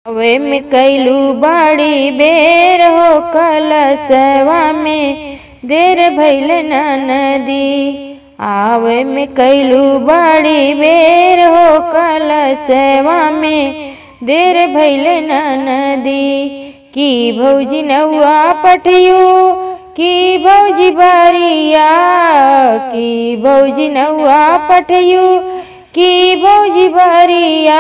वे में कैलू बड़ी बेर हो कलसवा में देर भैल नदी आवे में कैलू बड़ी बेर हो कलसवा में देर भैल नदी की भौजी नौआ पठियू की भौजी बरिया की भौजी नौआ पठियू की भौजी बरिया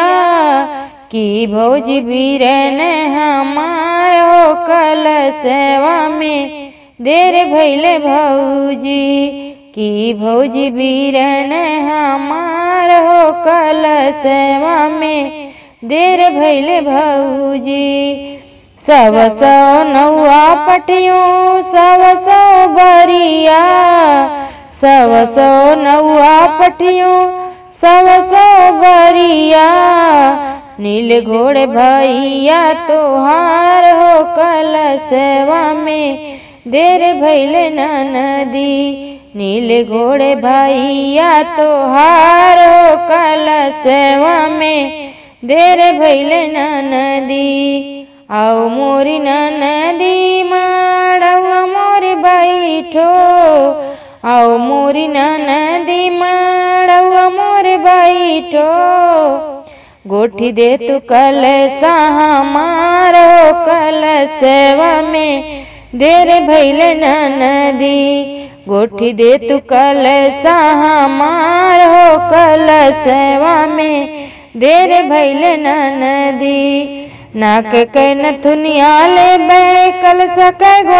की भौजी बीरन हमार हो कल सेवा में देर भैले भौजी की भौजी बीरन हमार हो कल सेवा में देर भैले भौजी सव सौ नौआ पटियों सव सौ बरिया सव सौ नौआ पटियों सव सौ बरिया नील घोड़े भैया तोहार हो कल सेवा में देर भैले नदी नील घोड़े भैया तोहार हो कल सेवा में देर भैले नदी आओ मोरी नदी माड़वा मोर बैठो आओ मोरी नदी माड़वा मोर बैठो गोठी दे तू कल हमारो कल सेवा में देर भैल नदी गोठी दे तू कल हमारो कल सेवा में देर भैल नदी नाक के नथुनिया ले बै कल सक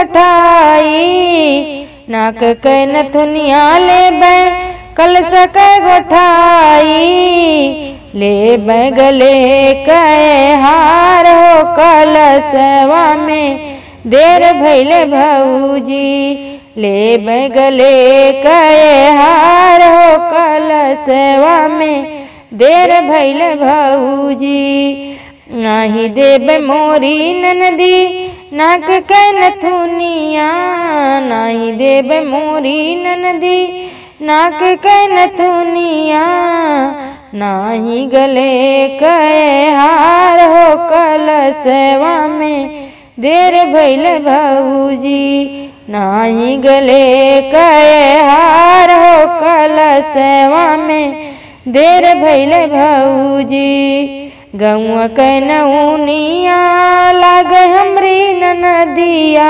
गोठाई नाक के नथुनिया ले बै कल सक गोठाई ले बैगले कहे हार हो कल सेवा में देर भैले भौजी ले बैगले कहे हार हो कल सेवा में देर भैले भौजी नाही देब मोरी ननदी नाक के नथुनिया नाही देब मोरी ननदी नाक के नथुनिया नाही गले कहे हार हो कल सेवा में देर भैल भौजी नाही गले कहे हार हो कल सेवा में देर भैल भौजी गौआ के नौनिया लाग हमरी नदिया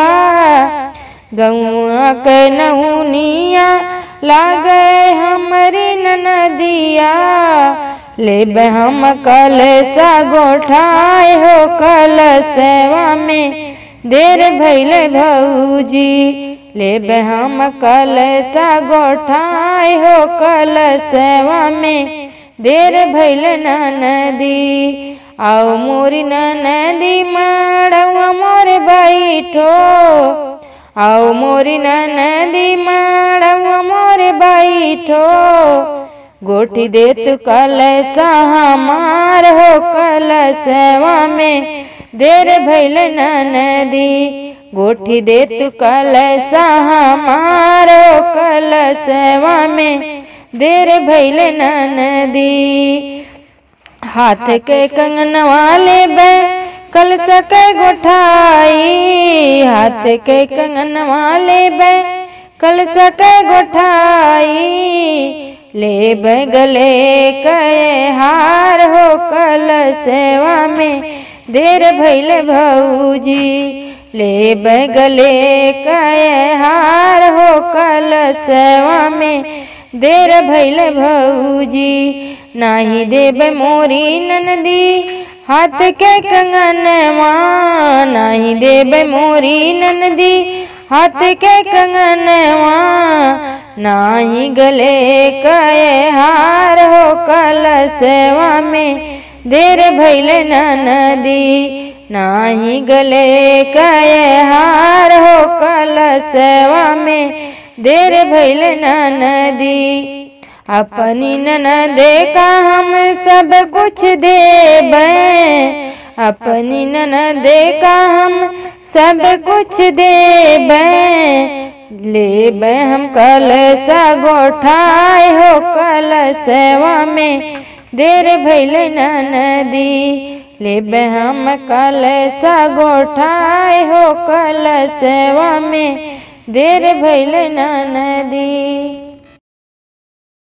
गौआ के नौनिया लाग हमरी नदिया ले हम कल सा गोठाए हो कल सेवा में देर भैल भौजी ले हम कल सा गोठाए हो कल सेवा में देर भैल नदी आओ मोरी नदी माड़वा मोर बैठो आओ मोरी नदी माड़वा मोर बैठो गोठी दे तू कल हमार हो कल सेवा में देर भैल नदी गोठी दे तू कल हमार हो कल सेवा में देर भैल नदी हाथ के कंगन वाले बै कल सके गोठाई हाथ के कंगन वाले बै कल सके गोठाई ले बगले कहे हार हो कल सेवा में देर भैल भौजी ले बगले कहे हार हो कल सेवा में देर भैल भौजी नाही देब मोरी ननदी हाथ के कंगनवा नाही देब मोरी ननदी हाथ के कंगनवा नाही गले कहे हार हो कल सेवा में देर भैल नदी नाही गले कहे हार हो कल सेवा में देर भैल नदी अपनी ननदे का हम सब कुछ देब अपनी ननदे का हम सब कुछ देब लेब हम कल सा गोठाए हो कल सेवा में देर भैल नदी लेबे हम कलसा गोठाए हो कलसवा में देर भैल नदी